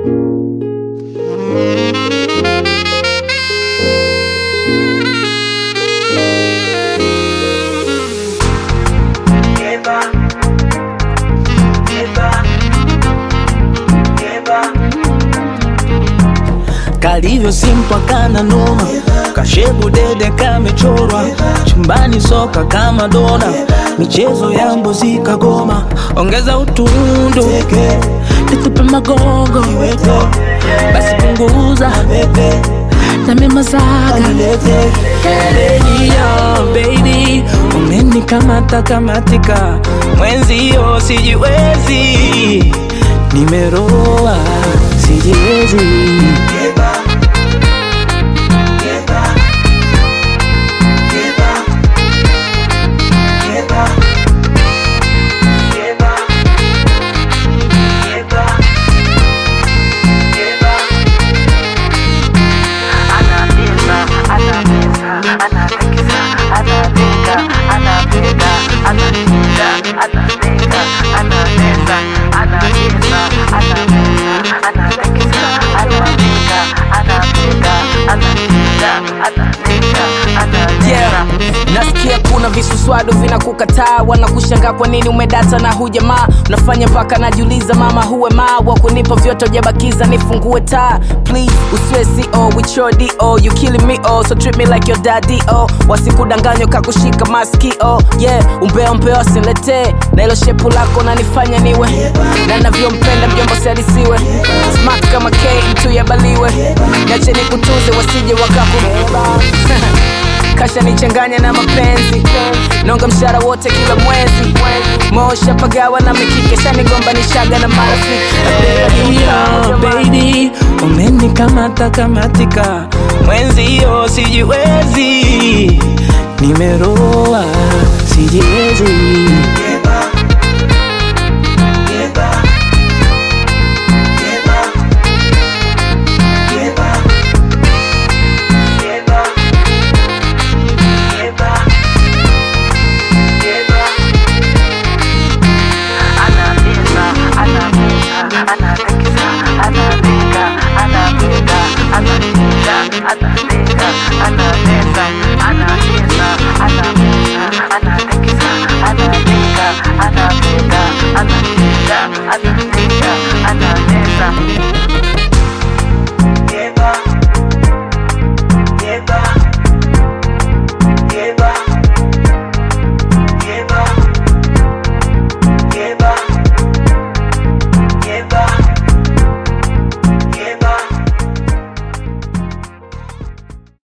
kalivyo simpwa kana noma kashebu dede kamechorwa chumbani soka kama dona michezo ya mbuzi kagoma ongeza utundu nitupe magogo basi punguza na mimazaga Yo, baby umenikamata kamatika mwenzio sijiwezi nimeroa sijiwezi Yeah. Nasikia kuna visuswadu vinakukataa, wanakushangaa kwa nini umedata na hujamaa. Unafanya mpaka najiuliza, mama huwe maa wa kunipa vyote hujabakiza, nifungue taa please, usiwe CO with your DO, you killing me oh, so treat me like your daddy oh. Wasikudanganywa kakushika maskio yeah, umbea umbea wasiletee na hilo shepu lako nanifanya niwe na navyompenda mjomba siadisiwe smart kama K mtu yabaliwe, niache nikutuze wasije wakaku kasha nichanganya na mapenzi nonga mshara wote kila mwezi mosha pagawa na mikike shanigombanishaga na marafiki Yo, baby umenikamata kamatika mwenzio sijiwezi nimeroa sijiwezi Anapika, anapika, anapika, anapika,